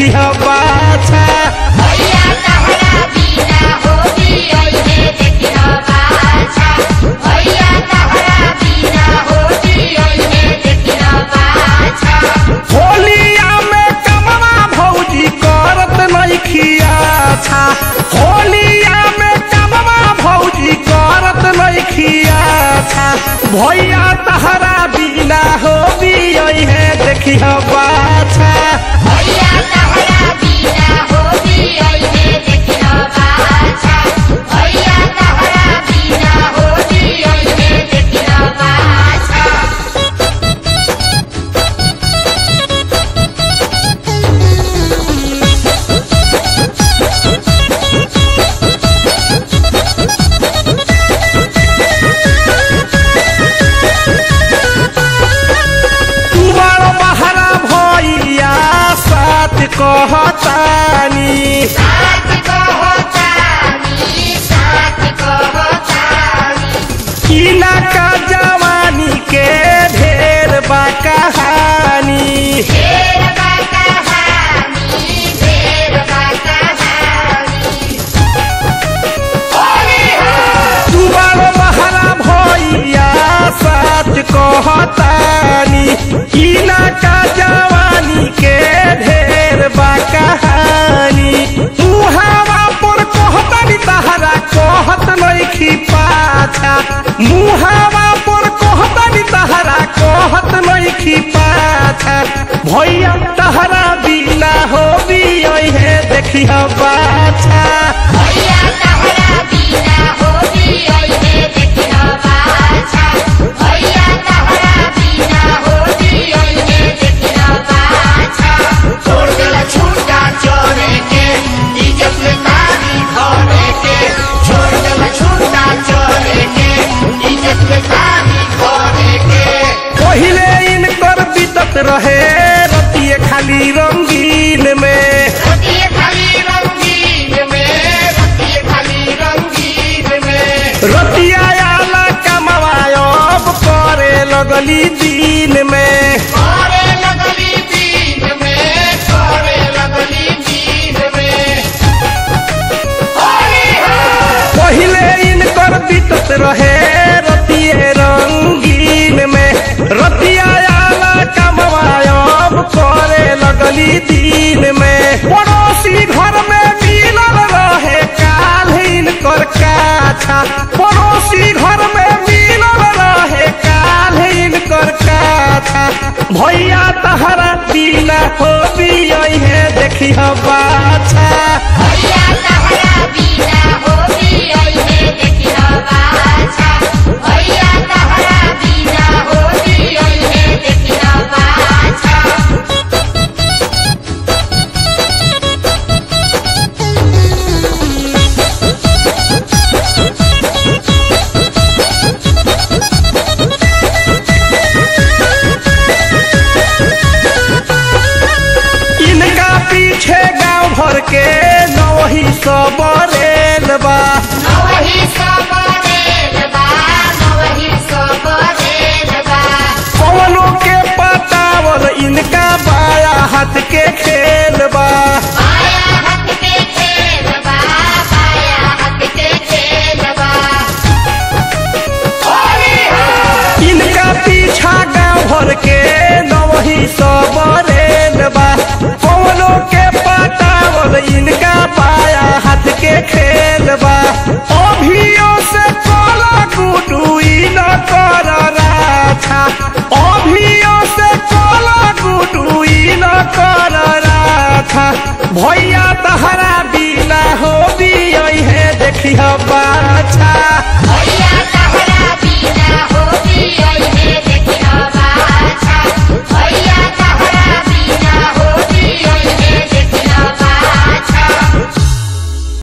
देखी बाछा भैया तहरा बिना होली ओइहे देखिह बाछा भैया तहरा बिना होली ओइहे देखिह बाछा होलिया में कमवा भौजी करत नइखिया छा होलिया में कमवा भौजी करत नइखिया छा भैया तहरा बिना होली है देखी बाछा भैया तहरा बिना होली ओइहे देखिह बाछा भैया तहरा बिना होली ओइहे देखिह बाछा तुम्हारो बहरा भैया साथ कहतानी साथ कहतानी साथ कहतानी किना का जवानी के ढेर बा कहानी ढेर बा कहानी ढेर बा कहानी होली हो तुम्हारो बहरा भैया साथ कहतानी किना का जवानी के ढेर बा कहानी मुहावा पर कहतानी तहरा कहत नइखी पाछा मुहावा पर कहतानी तहरा कहत नइखी पाछा भैया तहरा बिना होबी है देखी बाछा भैया तहरा बिना होली ओइहे देखिह बाछा भैया तहरा बिना होली ओइहे देखिह बाछा छोड़ देला छूटा चोरे के इज्जत में तारी घोड़े के छोड़ देला छूटा चोरे के इज्जत में तारी घोड़े के पहिले इनकर बीतत रहे रतिये खाली रंगीन में रतिये खाली रंगीन में रतिये खाली रंगीन में रतिया आला कमवायब करे लगली दिन में करे लगली दिन में करे लगली दिन में होली हो पहिले इनकर बीतत रहे रतिये रंगीन में रतिया आला कमवायब करे लगली दिन में पड़ोसी घर में मिलल रहे काल इनकर काछा पड़ोसी घर में मिलल रहे काल इनकर काछा भैया तहरा बिना होबी है देखी बाछा भैया तहरा बिना होली ओइहे देखिह बाछा भैया तहरा बिना होली ओइहे देखिह बाछा इनका पीछे गांव भर के नवही सब रेल बा नवही सबरेल बा नवही सबरेल बा कवनों के पतावल इनका बाया हाथ के खेल बा बाया हाथ के खेल बा बाया हाथ के खेल बा होली हो इनका पीछा गांव भर के नवही सब रेल बा कवनों के पतावल इनका बाया हाथ के खेल बा अभियो से कोला गुडुई न कर राछा अभियो से कोला गुडुई न कर राछा भैया तहरा बिना होबी है देखी बा